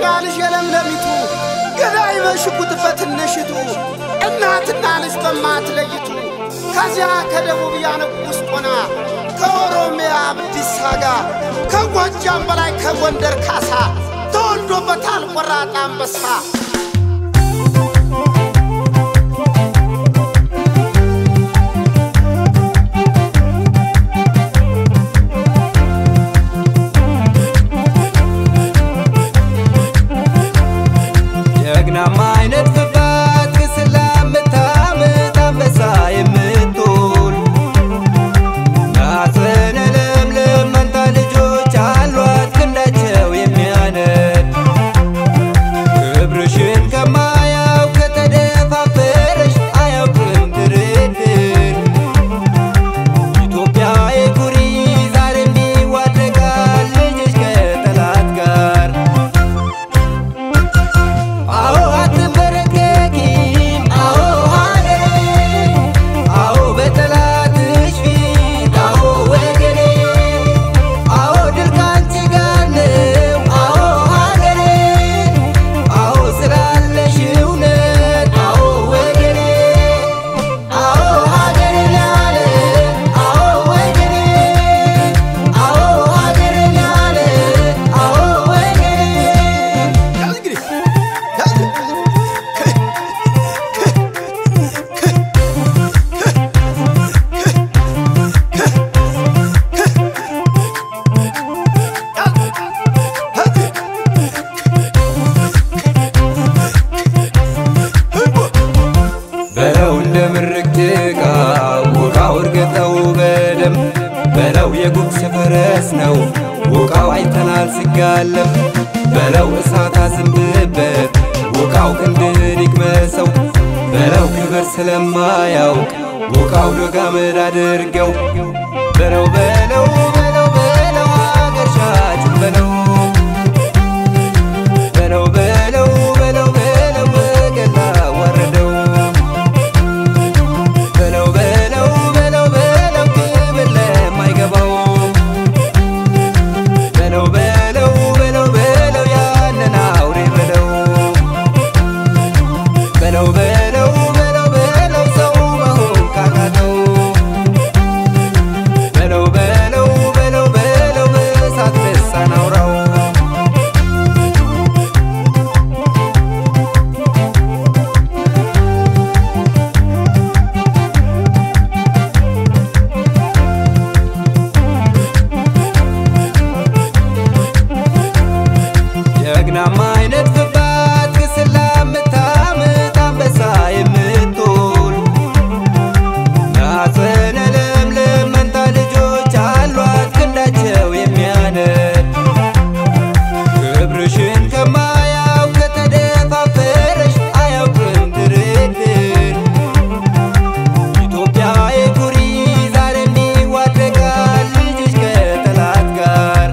ልጅ የለምለሚቱ ገዳይ በሽጉጥ በትንሽቱ እናትና ልጅ በማትለይቱ ከዚያ ከደቡብ ያነቁስ ቆና ከኦሮሚያ አብዲሳ ጋር ከጎጃም በላይ ከጎንደር ካሳ ተወልዶበታል ቆራጥ አንበሳ። ጀግናማ አይነት ክፋት ግስላ የምታምጥ አንበሳ የምትውል ማኅፀነ ለምለም መንታ ልጆች አሏት ክንዳቸው የሚያነድ ክብርሽን ከማያውቅ ከተደፋፈረሽ አያውቅም ድርድር ኢትዮጵያ የኩሪ ዛሬም ይዋደቃል ልጅሽ ከጠላት ጋር አዎ አትንበረከኪም፣ አዎ ሀገሬ፣ አዎ በጠላትሽ ፊት፣ አዎ ወገኔ፣ አዎ ድል ካንቺ ጋር ነው፣ አዎ ሀገሬ፣ አዎ ስላለሽ እውነት፣ አዎ ወገኔ፣ አዎ ሀገሬ ላለ፣ አዎ ወገኔ፣ አዎ ሀገሬ ላለ፣ አዎ ወገኔ ያዝ እንግዲህ ያዝ። በለው እንደ ምርቅ ጭቃ ውቃው እርገጠው በደም በለው የጉግስ ፈረስ ነው ውቃው አይተናል ሲጋለም በለው እሳት አዝንብበት ውቃው ክንድን ይቅመሰው በለው ክብር ስለማያውቅ ውቃው ዶጋመድ አድርገው በለው በለው በለው በለው አገር ሻጭን በለው በለው በለው በለው በለው በገላ ወረደው በለው በለው በለው በለው ክብር ለማይገባው በለው በለው በለው በለው ያንን አውሬ በለው በለው በለው በለው በለው ሰው መሆን ካቃተው በለው በለው በለው በለው በእሳት ልሳን አውራው ጀግናማ አይነት ክፋት ግስላ የምታምጥ አንበሳ የምትውል ማኅፀነ ለምለም መንታ ልጆች አሏት ክንዳቸው የሚያነድ ክብርሽን ከማያውቅ ከተደፋፈረሽ አያውቅም ድርድር ኢትዮጵያ የኩሪ ዛሬም ይዋደቃል ልጅሽ ከጠላት ጋር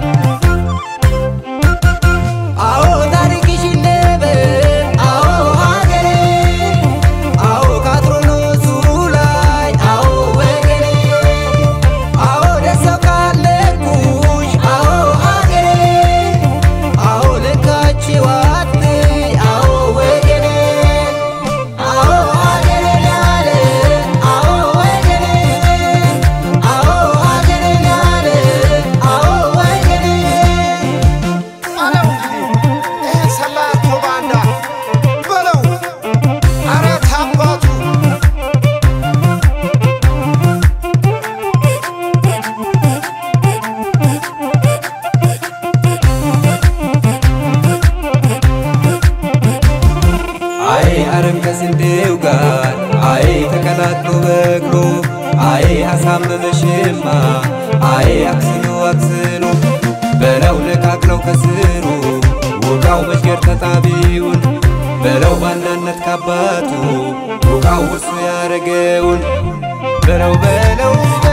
አዎ ታሪክሽ ይነበብ፣ አዎ ሀገሬ፣ አዎ ከአትሮኖሱ ላይ፣ አዎ ወገኔ፣ አዎ ደሰው ካለኩሽ፣ አዎ ሀገሬ፣ አዎ ልካችው አትይ፣ አዎ ወገኔ፣ አዎ ሀገሬ ላለ፣ አዎ ወገኔ፣ አዎ ሀገሬ ላለ፣ አዎ ወገኔ አለው እንግዲህ ይህን ሰላቶ ባንዳ በለው ኧረ ታባቱ አይ አረም ከስንዴው ጋር አይ ተቀላቅሎ በቅሎ አይ አሳመመሽማ አይ አክስሎ አክስሎ በለው ነቃቅለው ከስሩ ውቃው መሽገር ተጣቢውን በለው ባናነት ካባቱ ውቃው እሱ ያረገውን በለው በለው